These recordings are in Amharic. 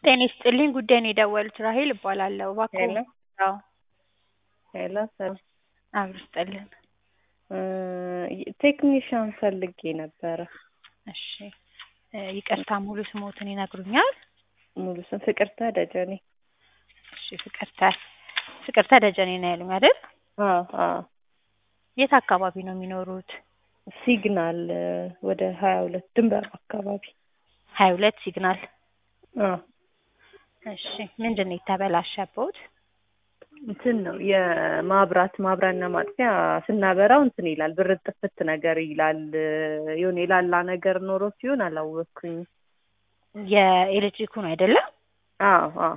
ጤና ይስጥልኝ ጉዳይ ነው የደወሉት ራሔል እባላለሁ እባክዎ ሄሎ አዎ ሄሎ ሰላም አብሮ ይስጥልን ቴክኒሻን ፈልጌ ነበረ እሺ ይቅርታ ሙሉ ስሞትን ይነግሩኛል ሙሉ ስም ፍቅርተ ደጀኔ እሺ ፍቅርተ ፍቅርተ ደጀኔ ነው ያሉኝ አይደል አዎ አዎ የት አካባቢ ነው የሚኖሩት ሲግናል ወደ ሀያ ሁለት ድንበር አካባቢ ሀያ ሁለት ሲግናል አዎ እሺ ምንድን ነው የተበላሸቦት እንትን ነው የማብራት ማብሪያና ማጥፊያ ስናበራው እንትን ይላል ብር ጥፍት ነገር ይላል የሆነ የላላ ነገር ኖሮ ሲሆን አላወቅኩኝ የኤሌክትሪኩ ነው አይደለም አዎ አዎ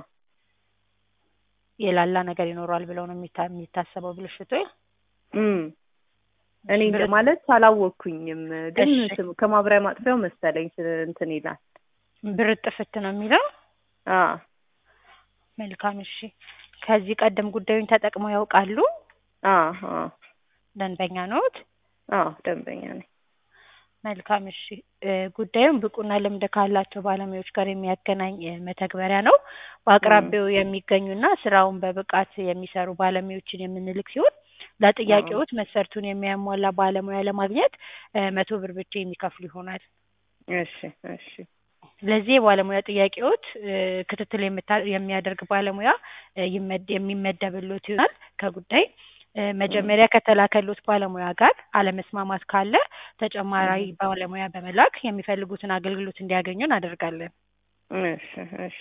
የላላ ነገር ይኖረዋል ብለው ነው የሚታ- የሚታሰበው ብልሽቱ እም እኔ ማለት አላወቅኩኝም ግን እሺ። ስም- ከማብሪያ ማጥፊያው መሰለኝ ስ- እንትን ይላል ብር ጥፍት ነው የሚለው አዎ መልካም እሺ ከዚህ ቀደም ጉዳዩን ተጠቅመው ያውቃሉ አዎ አዎ ደንበኛ ነዎት አዎ ደንበኛ ነኝ መልካም እሺ እ ጉዳዩን ብቁና ልምድ ካላቸው ባለሙያዎች ጋር የሚያገናኝ እ መተግበሪያ ነው በአቅራቢያው የሚገኙና ስራውን በብቃት የሚሰሩ ባለሙያዎችን የምንልክ ሲሆን ለጥያቄዎት መስፈርቱን የሚያሟላ ባለሙያ ለማግኘት እ መቶ ብር ብቻ የሚከፍሉ ይሆናል እሺ እሺ ለዚህ የባለሙያ ጥያቄዎት እ ክትትል የምታ- የሚያደርግ ባለሙያ እ ይመድ- የሚመደብሎት ይሆናል ከጉዳይ እ መጀመሪያ ከተላከሎት ባለሙያ ጋር አለመስማማት ካለ ተጨማሪ ባለሙያ በመላክ የሚፈልጉትን አገልግሎት እንዲያገኙ እናደርጋለን እሺ እሺ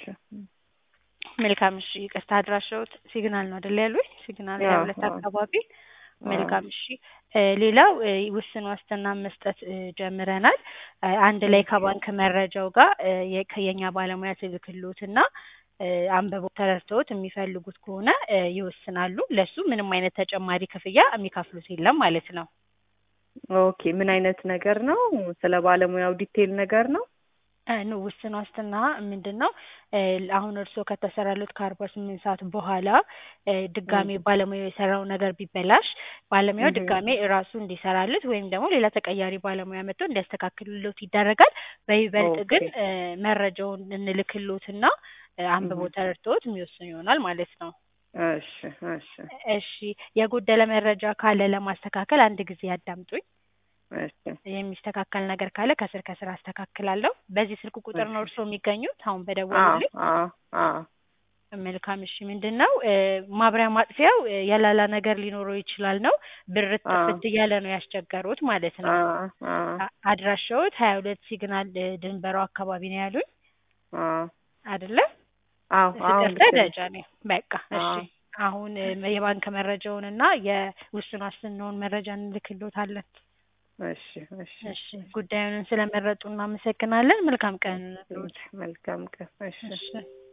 መልካም እሺ ይቅርታ አድራሻዎት ሲግናል ነው አይደል ያሉኝ ሲግናል አዎ፣ ሀያ ሁለት አዎ። አካባቢ አዎ። መልካም እሺ እ ሌላው እ ውስን ዋስትና መስጠት እ ጀምረናል እ አንድ ላይ ከባንክ መረጃው ጋር እ የ- ከየኛ ባለሙያ ትልክሎትና እ አንብበው ተረድተውት የሚፈልጉት ከሆነ እ ይወስናሉ ለሱ ምንም አይነት ተጨማሪ ክፍያ የሚከፍሉት የለም ማለት ነው ኦኬ ምን አይነት ነገር ነው ስለ ባለሙያው ዲቴል ነገር ነው እ ኖ ውስን ዋስትና ምንድን ነው እ አሁን እርስዎ ከተሰራሉት ከአርባ ስምንት ሰዓት በኋላ እ ድጋሜ ባለሙያው የሰራው ነገር ቢበላሽ ባለሙያው እህ። ድጋሜ ራሱ እንዲሰራሉት ወይም ደግሞ ሌላ ተቀያሪ ባለሙያ መጥቶ እንዲያስተካክልሎት ይደረጋል በይበልጥ ግን ኦኬ። እ መረጃውን እንልክሎትና እ አንብበው ተረድተውት የሚወስኑ ይሆናል ማለት ነው እሺ እሺ እሺ የጎደለ መረጃ ካለ ለማስተካከል አንድ ጊዜ ያዳምጡኝ እሺ የሚስተካከል ነገር ካለ ከስር ከስር አስተካክላለሁ በዚህ ስልክ ቁጥር ነው እሺ። እርስዎ የሚገኙት አሁን አዎ በደወሉልኝ አዎ አዎ መልካም እሺ ምንድን ነው እ ማብሪያ ማጥፊያው እ የላላ ነገር ሊኖረው ይችላል ነው ብር ጥፍት እያለ ነው ያስቸገሩት ማለት ነው አዎ አዎ አ- አድራሻዎት ሀያ ሁለት ሲግናል እ ድንበሩ አካባቢ ነው ያሉኝ አዎ አይደለ አዎ አዎ ፍቅርተ ልክ ነሽ። ደጀኔ በቃ እሺ አዎ። አሁን እ የባንክ መረጃውን እና የውስን ዋስትናውን መረጃ እንልክሎታለን እሺ እሺ እሺ ጉዳዩን ስለመረጡ እናመሰግናለን መልካም ቀን ይሁንልዎት መልካም ቀን እሺ እሺ